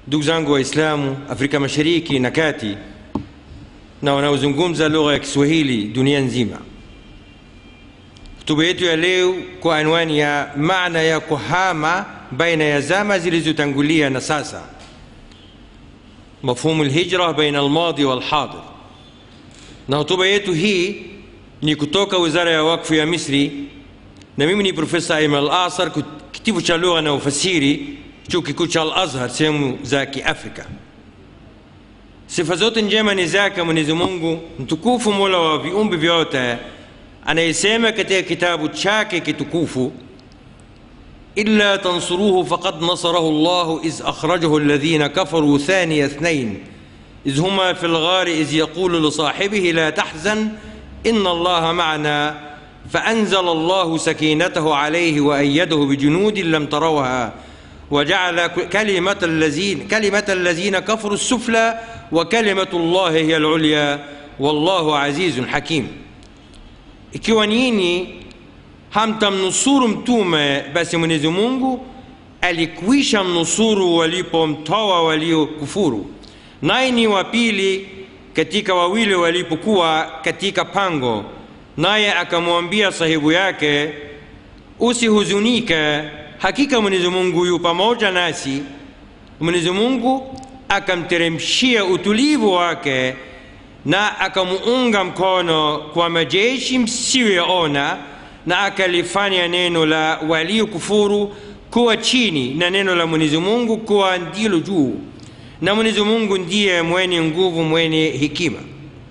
ndugu zangu waislamu afrika mashariki na kati na wanaozungumza lugha ya kiswahili dunia nzima hotuba yetu ya leo kwa anwani ya maana ya kuhama baina ya zama zilizotangulia na sasa mafhumu lhijra baina almadi walhadir na hotuba yetu hii ni kutoka wizara ya wakfu ya misri na mimi ni profesa aiman al asar kitivo cha lugha na ufasiri chuo kikuu cha al azhar sehemu za kiafrika sifa zote njema ni zake mwenyezi mungu mtukufu mola wa viumbe vyote anayesema katika kitabu chake kitukufu إلا تنصروه فقد نصره الله إذ أخرجه الذين كفروا ثاني اثنين إذ هما في الغار إذ يقول لصاحبه لا تحزن إن الله معنا فأنزل الله سكينته عليه وأيده بجنود لم تروها وجعل كلمة الذين كلمة الذين كفروا السفلى وكلمة الله هي العليا والله عزيز حكيم ikiwa nyinyi hamtamnusuru mtume basi mwenyezi mungu alikwisha mnusuru walipomtoa waliokufuru naye ni wa pili katika wawili walipokuwa katika pango naye akamwambia sahibu yake usihuzunike hakika mwenyezi mungu yu pamoja nasi mwenyezi mungu akamteremshia utulivu wake na akamuunga mkono kwa majeshi msiyoyaona na akalifanya neno la waliokufuru kuwa chini na neno la mwenyezi mungu kuwa ndilo juu na mwenyezi mungu ndiye mwenye nguvu mwenye hikima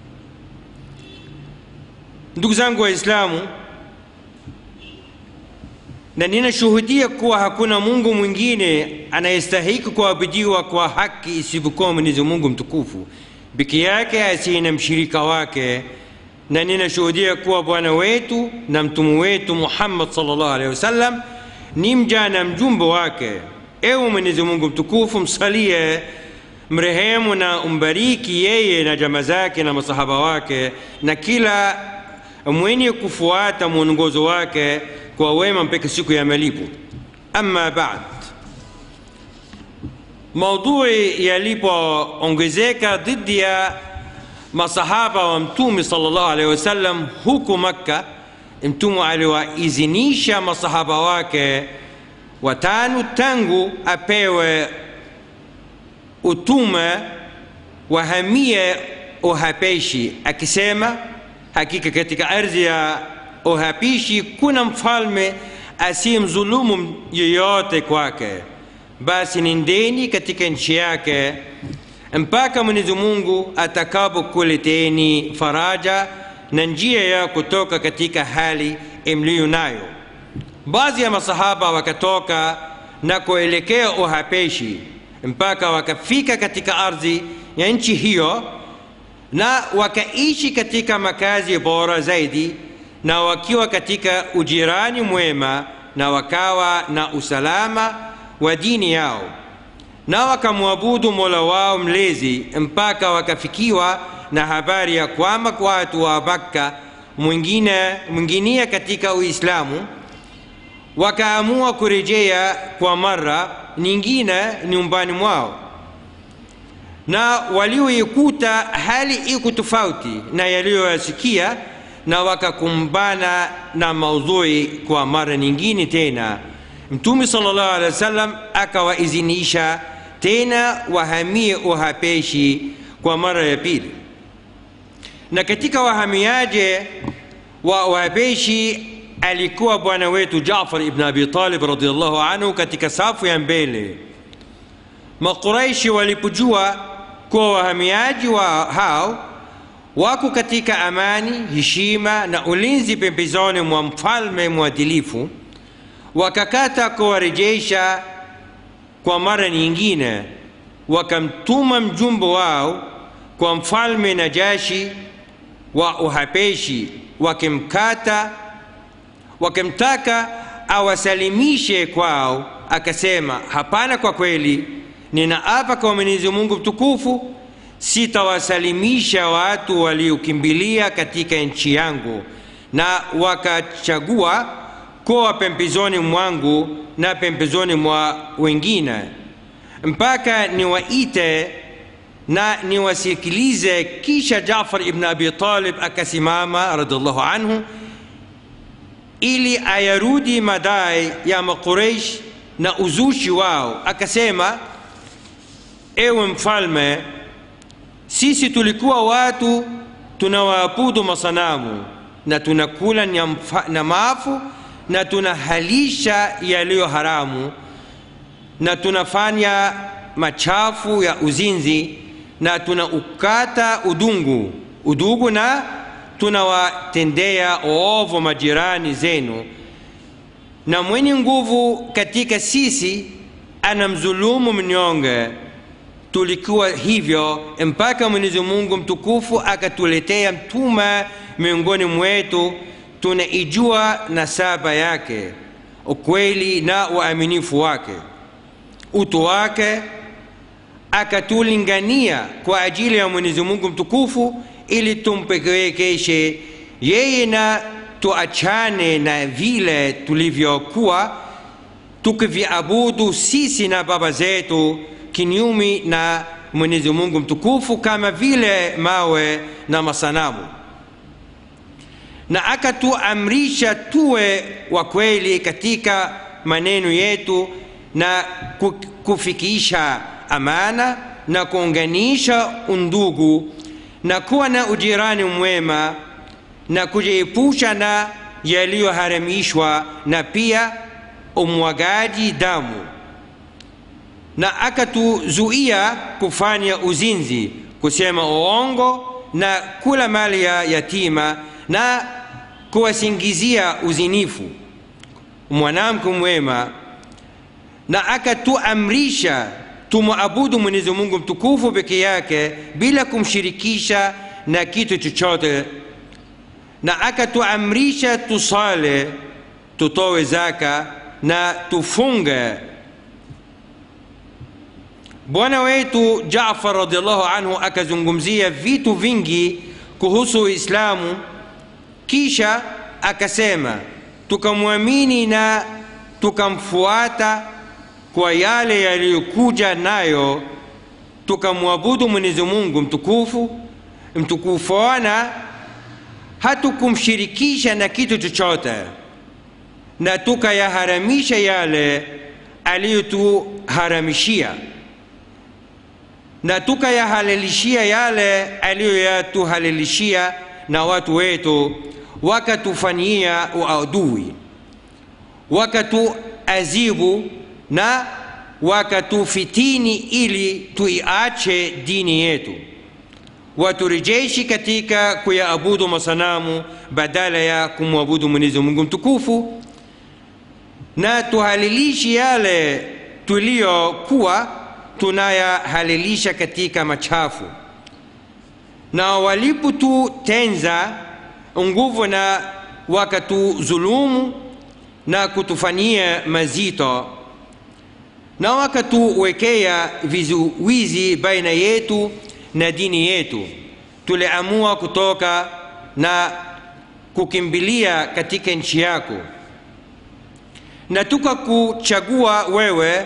ndugu zangu waislamu na ninashuhudia kuwa hakuna mungu mwingine anayestahiki kuabudiwa kwa haki isipokuwa mwenyezi mungu mtukufu peke yake asiye na mshirika wake na ninashuhudia kuwa bwana wetu na mtume wetu muhammad salllah alehi wasallam ni mja na mjumbe wake ewe mwenyezi mungu mtukufu msalie mrehemu na umbariki yeye na jama zake na masahaba wake na kila mwenye kufuata mwongozo wake kwa wema mpaka siku ya malipo ama bad maudhui yalipoongezeka dhidi ya masahaba wa mtume sallallahu alaihi wasallam huku makka mtume aliwaidhinisha masahaba wake watano tangu apewe utume wahamie uhapeshi akisema hakika katika ardhi ya uhapishi kuna mfalme asiyemdhulumu yeyote kwake basi nendeni katika nchi yake mpaka mwenyezi mungu atakapokuleteni faraja na njia ya kutoka katika hali mliyo nayo baadhi ya masahaba wakatoka na kuelekea uhapeshi mpaka wakafika katika ardhi ya nchi hiyo na wakaishi katika makazi bora zaidi na wakiwa katika ujirani mwema na wakawa na usalama wa dini yao na wakamwabudu mola wao mlezi mpaka wakafikiwa na habari ya kwamba watu wa makka mwingine mwinginia katika uislamu wakaamua kurejea kwa mara nyingine nyumbani mwao na walioikuta hali iko tofauti na yaliyoyasikia na wakakumbana na maudhui kwa mara nyingine tena mtume sallallahu alaihi wasallam akawaidhinisha tena wahamie uhapeshi kwa mara ya pili na katika wahamiaji wa uhapeshi alikuwa bwana wetu jafar ibn abi talib radiallahu anhu katika safu ya mbele makuraishi walipojua kuwa wahamiaji wa hao wako katika amani heshima na ulinzi pembezoni mwa mfalme mwadilifu wakakata kuwarejesha kwa mara nyingine wakamtuma mjumbe wao kwa mfalme najashi wa uhapeshi wakimkata wakimtaka awasalimishe kwao akasema hapana kwa kweli ninaapa kwa mwenyezi mungu mtukufu sitawasalimisha watu waliokimbilia katika nchi yangu na wakachagua kuwa pembezoni mwangu na pembezoni mwa wengine mpaka niwaite na niwasikilize kisha jafar ibn abi talib akasimama radiallahu anhu ili ayarudi madai ya maqureish na uzushi wao akasema ewe mfalme sisi tulikuwa watu tunawaabudu masanamu na tunakula nyamfa- na maafu na tunahalisha yaliyo haramu na tunafanya machafu ya uzinzi na tunaukata udungu udugu na tunawatendea oovu majirani zenu na mwenye nguvu katika sisi anamdhulumu mnyonge tulikuwa hivyo mpaka mwenyezi mungu mtukufu akatuletea mtume miongoni mwetu tunaijua nasaba yake ukweli na uaminifu wake utu wake akatulingania kwa ajili ya mwenyezi mungu mtukufu ili tumpekekeshe yeye na tuachane na vile tulivyokuwa tukiviabudu sisi na baba zetu kinyumi na mwenyezi mungu mtukufu kama vile mawe na masanamu na akatuamrisha tuwe wa kweli katika maneno yetu na ku- kufikisha amana na kuunganisha undugu na kuwa na ujirani mwema na kujiepusha na yaliyoharamishwa na pia umwagaji damu na akatuzuia kufanya uzinzi kusema uongo na kula mali ya yatima na kuwasingizia uzinifu mwanamke mwema na akatuamrisha tumwabudu mwenyezi mungu mtukufu peke yake bila kumshirikisha na kitu chochote na akatuamrisha tusale tutowe zaka na tufunge bwana wetu jafar radiallahu anhu akazungumzia vitu vingi kuhusu uislamu kisha akasema tukamwamini na tukamfuata kwa yale yaliyokuja nayo tukamwabudu mwenyezi mungu mtukufu mtukufuana hatukumshirikisha na kitu chochote na tukayaharamisha yale aliyotuharamishia na tukayahalalishia yale aliyoyatuhalalishia na watu wetu wakatufanyia uadui wakatuazibu na wakatufitini ili tuiache dini yetu waturejeshi katika kuyaabudu masanamu badala ya kumwabudu mwenyezi mungu mtukufu na tuhalilishi yale tuliyokuwa tunayahalilisha katika machafu na walipotutenza nguvu na wakatuzulumu na kutufanyia mazito na wakatuwekea vizuizi baina yetu na dini yetu tuliamua kutoka na kukimbilia katika nchi yako na tukakuchagua wewe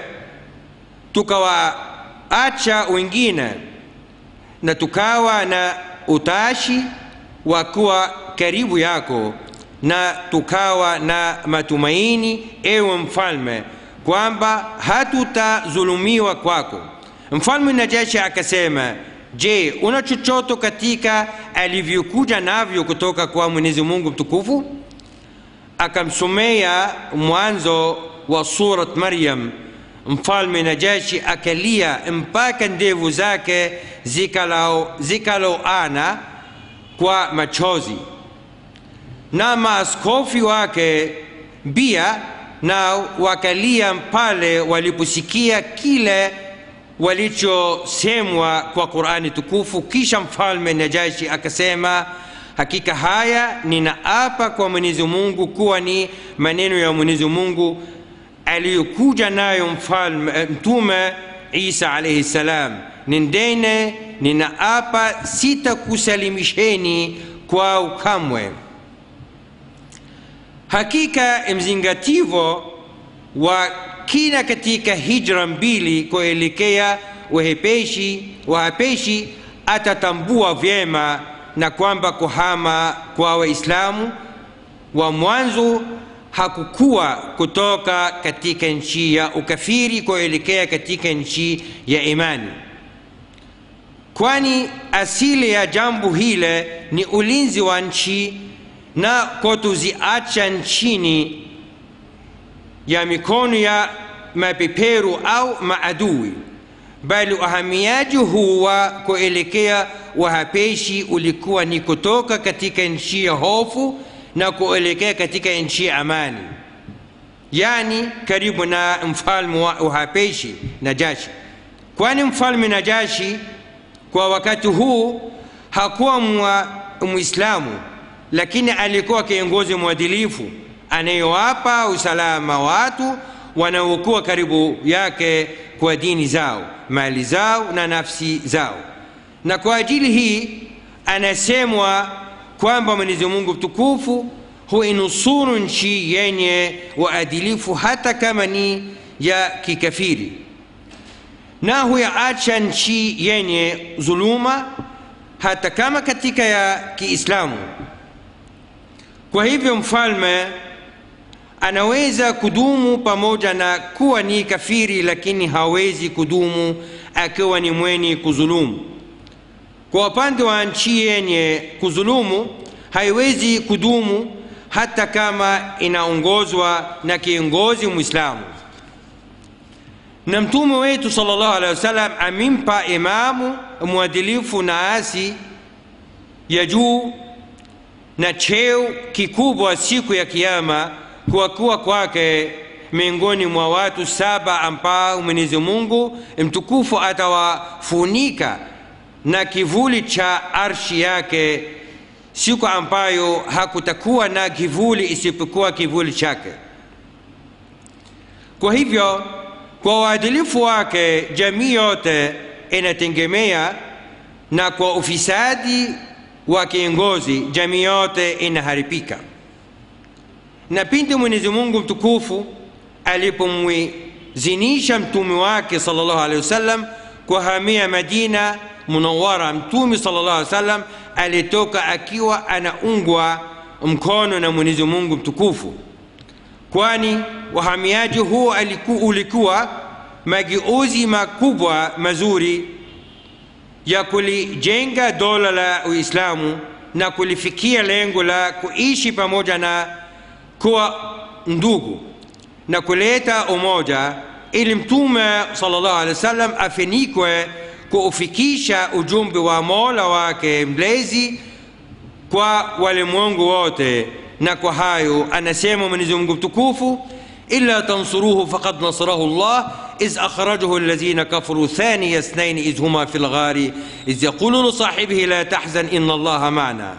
tukawaacha wengine na tukawa na utashi wa kuwa karibu yako na tukawa na matumaini ewe mfalme kwamba hatutazulumiwa kwako mfalme najashi akasema je una chochote katika alivyokuja navyo kutoka kwa mwenyezi mungu mtukufu akamsomea mwanzo wa surat maryam mfalme najashi akalia mpaka ndevu zake zikaloana zikalo kwa machozi na maaskofi wake pia na wakalia pale waliposikia kile walichosemwa kwa qurani tukufu kisha mfalme najashi akasema hakika haya ninaapa kwa mwenyezi mungu kuwa ni maneno ya mwenyezi mungu aliyokuja nayo mfalme mtume isa alaihi salam nendene ninaapa sitakusalimisheni kwa ukamwe hakika mzingativo wa kila katika hijra mbili kuelekea uhepeshi wahapeshi atatambua vyema na kwamba kuhama kwa waislamu wa mwanzo hakukuwa kutoka katika nchi ya ukafiri kuelekea katika nchi ya imani kwani asili ya jambo hile ni ulinzi wa nchi na kutoziacha nchini ya mikono ya mapeperu au maadui bali uhamiaji huu wa kuelekea wahapeshi ulikuwa ni kutoka katika nchi ya hofu na kuelekea katika nchi ya amani yani karibu na mfalme wa uhapeshi najashi kwani mfalme najashi kwa wakati huu hakuwa mwislamu lakini alikuwa kiongozi mwadilifu anayewapa usalama watu wanaokuwa karibu yake kwa dini zao mali zao na nafsi zao na kwa ajili hii anasemwa kwamba mwenyezi mungu mtukufu huinusuru nchi yenye waadilifu hata kama ni ya kikafiri na huyaacha nchi yenye dhuluma hata kama katika ya kiislamu kwa hivyo mfalme anaweza kudumu pamoja na kuwa ni kafiri lakini hawezi kudumu akiwa ni mwenye kudhulumu kwa upande wa nchi yenye kudhulumu haiwezi kudumu hata kama inaongozwa na kiongozi mwislamu na mtume wetu salllahu alehi wasallam amimpa imamu mwadilifu na asi ya juu na cheo kikubwa siku ya kiama kwa kuwa kwake miongoni mwa watu saba ambao mwenyezi mungu mtukufu atawafunika na kivuli cha arshi yake siku ambayo hakutakuwa na kivuli isipokuwa kivuli chake kwa hivyo kwa uadilifu wake jamii yote inategemea na kwa ufisadi wa kiongozi jamii yote inaharibika na pindi mwenyezi mungu mtukufu alipomwizinisha mtume wake salllahu alehi wasallam kuhamia madina munawara mtume salllahu alehi wasallam alitoka akiwa anaungwa mkono na mwenyezi mungu mtukufu kwani uhamiaji huo aliku, ulikuwa mageuzi makubwa mazuri ya kulijenga dola la uislamu na kulifikia lengo la kuishi pamoja na kuwa ndugu na kuleta umoja ili mtume salllahu alehi wasallam afinikwe kuufikisha ujumbe wa mola wake mlezi kwa walimwengu wote na kwa hayo anasema mwenyezi mungu mtukufu illa tansuruhu faqad nasarahu llah إذ أخرجه الذين كفروا ثاني اثنين إذ هما في الغار إذ يقول لصاحبه لا تحزن إن الله معنا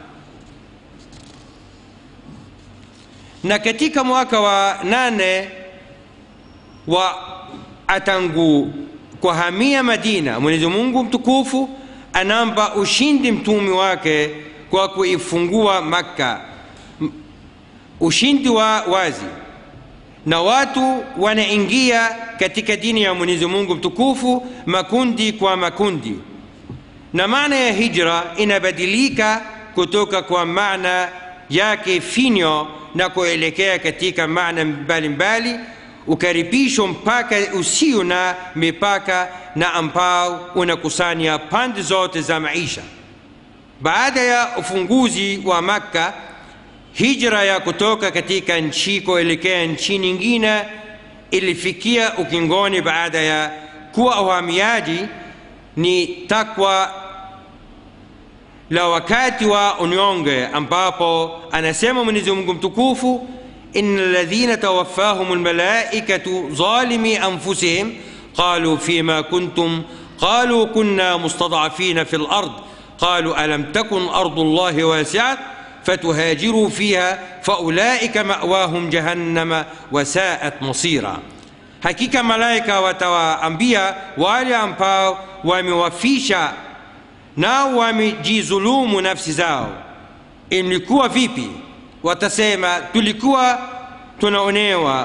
na katika mwaka wa nane wa atangu kuhamia madina mwenyezi mungu mtukufu anampa ushindi mtumi wake kwa kuifungua makka ushindi wa wazi na watu wanaingia katika dini ya mwenyezi mungu mtukufu makundi kwa makundi na maana ya hijra inabadilika kutoka kwa maana yake finyo na kuelekea katika maana mbalimbali ukaribisho mpaka usio na mipaka na ambao unakusanya pande zote za maisha baada ya ufunguzi wa makka hijra ya kutoka katika nchi kuelekea nchi nyingine ilifikia ukingoni baada ya kuwa uhamiaji ni takwa la wakati wa unyonge ambapo anasema mwenyezi mungu mtukufu إن الذين توفاهم الملائكة ظالمي أنفسهم قالوا فيما كنتم قالوا كنا مستضعفين في الأرض قالوا ألم تكن أرض الله واسعة فتهاجروا فيها فأولئك مأواهم جهنم وساءت مصيرا hakika malaika watawaambia wale ambao wamewafisha nao wamejizulumu nafsi zao imlikuwa vipi watasema tulikuwa tunaonewa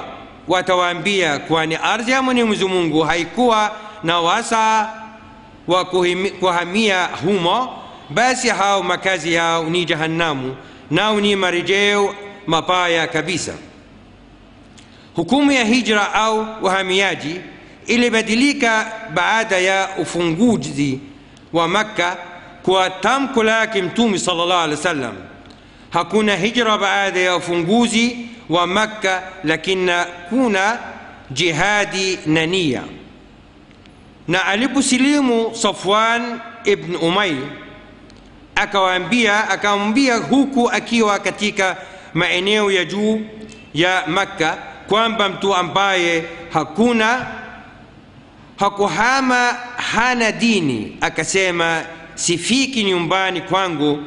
watawaambia kwani ardhi ya mwenyezi mungu haikuwa na wasaa wa kuhimi- kuhamia humo basi hao makazi yao ni jahannamu nao ni marejeo mabaya kabisa hukumu ya hijra au uhamiaji ilibadilika baada ya ufunguzi wa makka kwa tamko lake mtume sallallahu alaihi wasallam hakuna hijra baada ya ufunguzi wa makka lakini kuna jihadi na nia na aliposilimu safwan ibn umair akawaambia akamwambia huku akiwa katika maeneo ya juu ya makka kwamba mtu ambaye hakuna hakuhama hana dini akasema sifiki nyumbani kwangu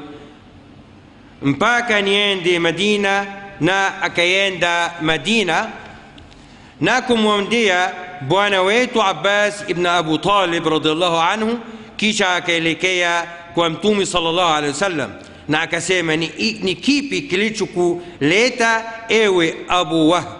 mpaka niende madina na akaenda madina na kumwambia bwana wetu abbas ibn abu talib radiallahu anhu kisha akaelekea kwa mtume sallallahu alaihi wasallam na akasema ni, ni kipi kilichokuleta ewe abu wahb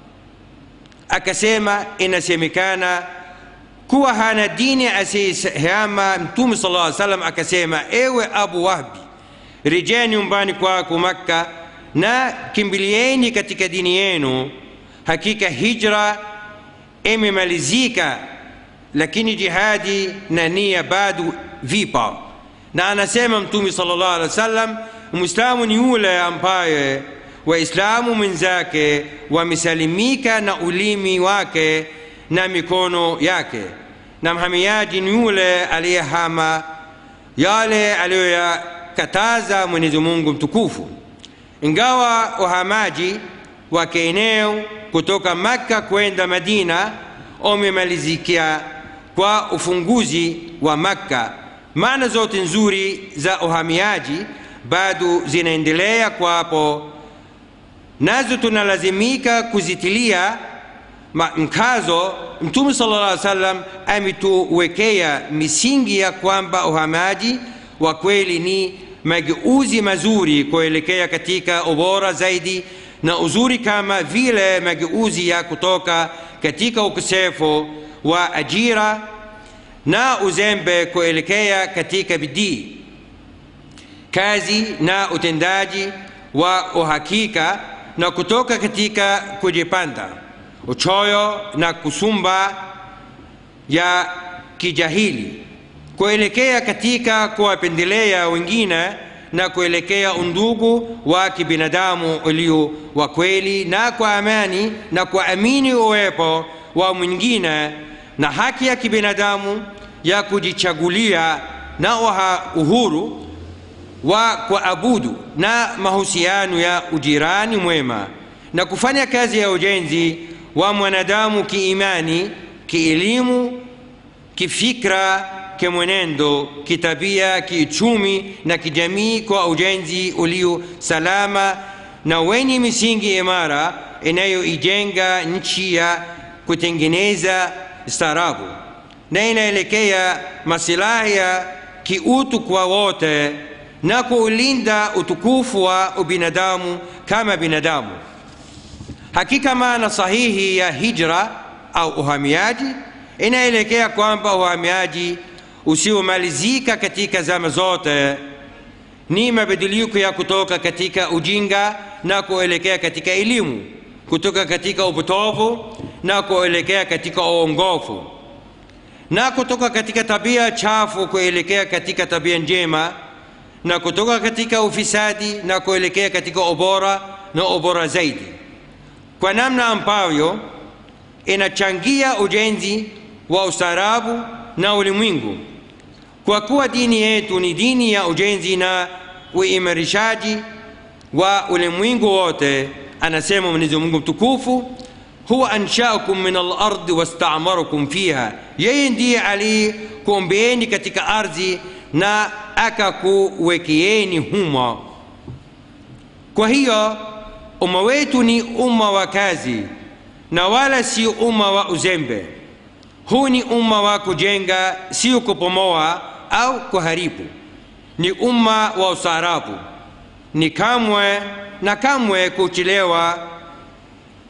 akasema inasemekana kuwa hana dini asiyehama mtume sallallahu alaihi wasallam akasema ewe abu wahbi rejea nyumbani kwako makka na kimbilieni katika dini yenu hakika hijra imemalizika lakini jihadi na nia bado vipa na anasema mtume sallallahu alaihi wasallam mwislamu ni yule ambaye waislamu mwenzake wamesalimika na ulimi wake na mikono yake na mhamiaji ni yule aliyehama yale aliyoyakataza mwenyezi mungu mtukufu ingawa uhamaji wa kieneo kutoka makka kwenda madina umemalizikia kwa ufunguzi wa makka maana zote nzuri za uhamiaji bado zinaendelea kwapo nazo tunalazimika kuzitilia ma- mkazo mtume sallallahu alaihi wasallam ametuwekea misingi ya kwamba uhamaji wa kweli ni mageuzi mazuri kuelekea katika ubora zaidi na uzuri kama vile mageuzi ya kutoka katika ukosefu wa ajira na uzembe kuelekea katika bidii kazi na utendaji wa uhakika na kutoka katika kujipanda uchoyo na kusumba ya kijahili kuelekea katika kuwapendelea wengine na kuelekea undugu wa kibinadamu ulio wa kweli na kwa amani na kuamini uwepo wa mwingine na haki ya kibinadamu ya kujichagulia na uha- uhuru wa kuabudu na mahusiano ya ujirani mwema na kufanya kazi ya ujenzi wa mwanadamu kiimani kielimu kifikra kimwenendo kitabia kiuchumi na kijamii kwa ujenzi ulio salama na wenye misingi imara inayoijenga nchi ya kutengeneza staarabu na inaelekea masilahi ya kiutu kwa wote na kuulinda utukufu wa ubinadamu kama binadamu hakika maana sahihi ya hijra au uhamiaji inaelekea kwamba uhamiaji usiomalizika katika zama zote ni mabadiliko ya kutoka katika ujinga na kuelekea katika elimu kutoka katika upotovu na kuelekea katika uongofu na kutoka katika tabia chafu kuelekea katika tabia njema na kutoka katika ufisadi na kuelekea katika ubora na ubora zaidi kwa namna ambavyo inachangia ujenzi wa ustaarabu na ulimwengu kwa kuwa dini yetu ni dini ya ujenzi na uimarishaji wa ulimwengu wote anasema mwenyezi mungu mtukufu huwa anshaakum min alardi wastamarakum fiha yeye ndiye aliyekuombeeni katika ardhi na akakuwekeeni humo kwa hiyo umma wetu ni umma wa kazi na wala si umma wa uzembe huu ni umma wa kujenga sio kupomoa au kuharibu ni umma wa ustaarabu ni kamwe na kamwe kuchelewa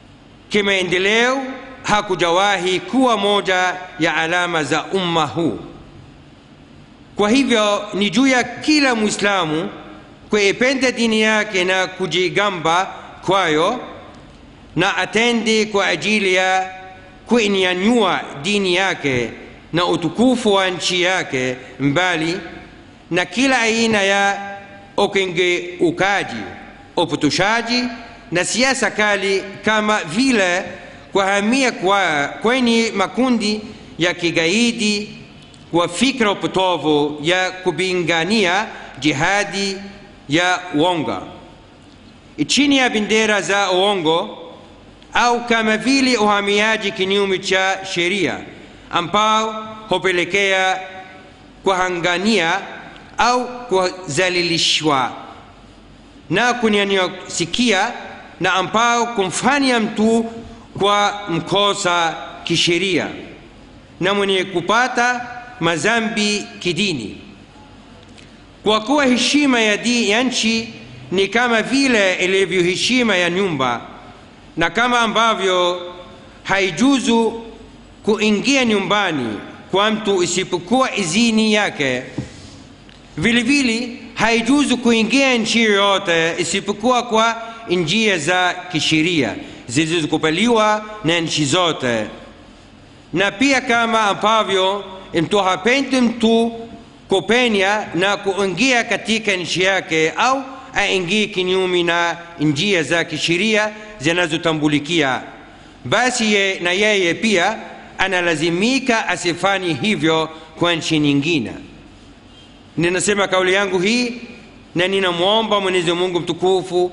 kimaendeleo hakujawahi kuwa moja ya alama za umma huu. Kwa hivyo ni juu ya kila Mwislamu kuipenda dini yake na kujigamba kwayo, na atende kwa ajili ya kuinyanyua dini yake na utukufu wa nchi yake mbali na kila aina ya ukengeukaji, upotoshaji na siasa kali, kama vile kuhamia kwa kwenye makundi ya kigaidi kwa fikra upotovu ya kupingania jihadi ya uongo chini ya bendera za uongo au kama vile uhamiaji kinyume cha sheria ambao hupelekea kuhangania au kuzalilishwa na kunyanyasikia na ambao kumfanya mtu kwa mkosa kisheria na mwenye kupata mazambi kidini, kwa kuwa heshima ya, di, ya nchi ni kama vile ilivyo heshima ya nyumba, na kama ambavyo haijuzu kuingia nyumbani kwa mtu isipokuwa idhini yake, vile vile haijuzu kuingia nchi yoyote isipokuwa kwa njia za kisheria zilizokubaliwa na nchi zote, na pia kama ambavyo mtu hapendi mtu kupenya na kuingia katika nchi yake au aingie kinyume na njia za kisheria zinazotambulikia, basi ye, na yeye pia analazimika asifanye hivyo kwa nchi nyingine. Ninasema kauli yangu hii na ninamwomba Mwenyezi Mungu mtukufu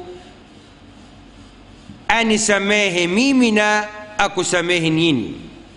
anisamehe mimi na akusamehe nyinyi.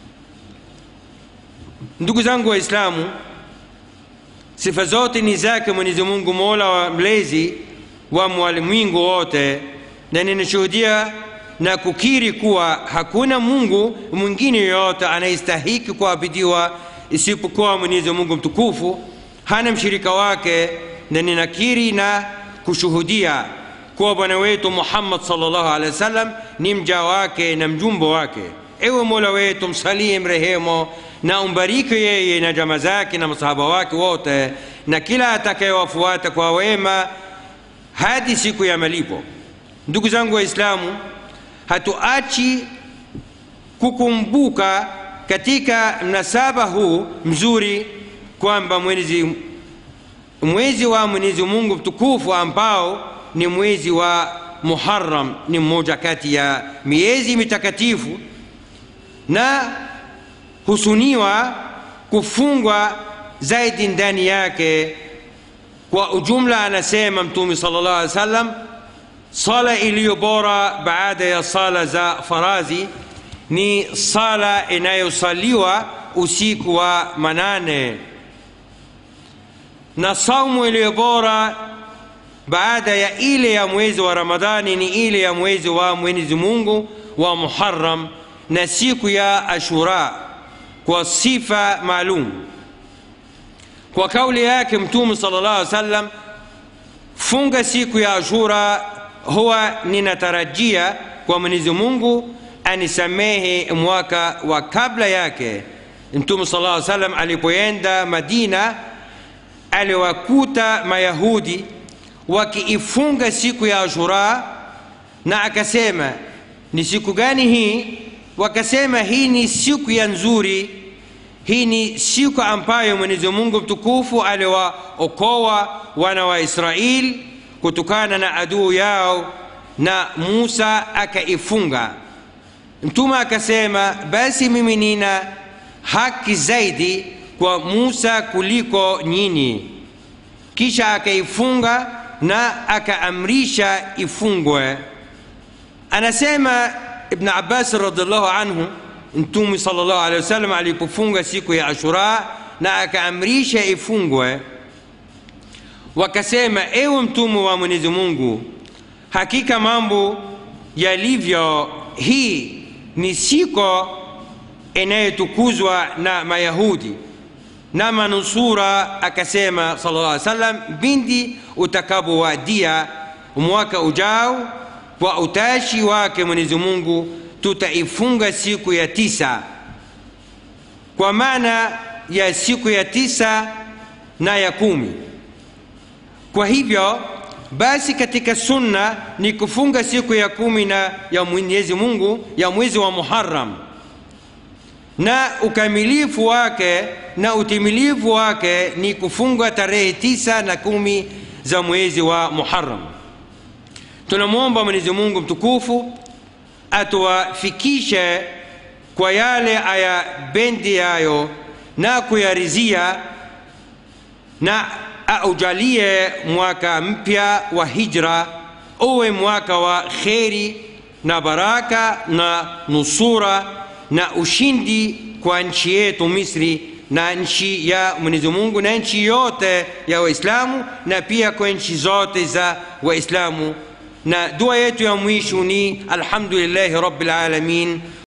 Ndugu zangu Waislamu, sifa zote ni zake Mwenyezi Mungu, mola wa mlezi wa walimwengu wote, na ninashuhudia na kukiri kuwa hakuna Mungu mwingine yoyote anayestahiki kuabudiwa isipokuwa Mwenyezi Mungu mtukufu, hana mshirika wake, na ninakiri na kushuhudia kuwa bwana wetu Muhammad sallallahu alaihi wasallam ni mja wake na mjumbe wake. Ewe Mola wetu, msalie, mrehemu na umbariki yeye na jamaa zake na masahaba wake wote na kila atakayewafuata kwa wema hadi siku ya malipo. Ndugu zangu Waislamu, hatuachi kukumbuka katika mnasaba huu mzuri kwamba mwezi, mwezi wa Mwenyezi Mungu mtukufu ambao ni mwezi wa Muharram ni mmoja kati ya miezi mitakatifu na husuniwa kufungwa zaidi ndani yake. Kwa ujumla, anasema Mtume sallallahu alaihi wasallam, sala iliyo bora baada ya sala za farazi ni sala inayosaliwa usiku wa manane, na saumu iliyo bora baada ya ile ya mwezi wa Ramadhani ni ile ya mwezi wa Mwenyezi Mungu wa Muharram na siku ya Ashura kwa sifa maalum. Kwa kauli yake Mtume sallallahu alaihi wasallam, funga siku ya Ashura, huwa ninatarajia kwa Mwenyezi Mungu anisamehe mwaka wa kabla yake. Mtume sallallahu alaihi wasallam alipoenda Madina aliwakuta Mayahudi wakiifunga siku ya Ashura na akasema, ni siku gani hii? Wakasema, hii ni siku ya nzuri, hii ni siku ambayo Mwenyezi Mungu mtukufu aliwaokoa wana wa Israeli kutokana na adui yao, na Musa akaifunga. Mtume akasema, basi mimi nina haki zaidi kwa Musa kuliko nyinyi. Kisha akaifunga na akaamrisha ifungwe. Anasema Ibn Abbas radhiallahu anhu, Mtume sallallahu alaihi wasallam alipofunga siku ya Ashura na akaamrisha ifungwe, wakasema, ewe Mtume wa Mwenyezi Mungu, hakika mambo yalivyo, hii ni siku inayotukuzwa na Mayahudi na manusura. Akasema sallallahu alaihi wasallam, bindi utakapowadia mwaka ujao kwa utashi wake Mwenyezi Mungu, tutaifunga siku ya tisa kwa maana ya siku ya tisa na ya kumi kwa hivyo basi katika sunna ni kufunga siku ya kumi na ya mwenyezi mungu ya mwezi wa muharam na ukamilifu wake na utimilifu wake ni kufunga tarehe tisa na kumi za mwezi wa muharam tunamwomba mwenyezi mungu mtukufu atuwafikishe kwa yale ayapendayo na kuyarizia na aujalie mwaka mpya wa hijra uwe mwaka wa kheri na baraka na nusura na ushindi kwa nchi yetu misri na nchi ya mwenyezi mungu na nchi yote ya waislamu na pia kwa nchi zote za waislamu na dua yetu ya mwisho ni alhamdulillahi rabbil alamin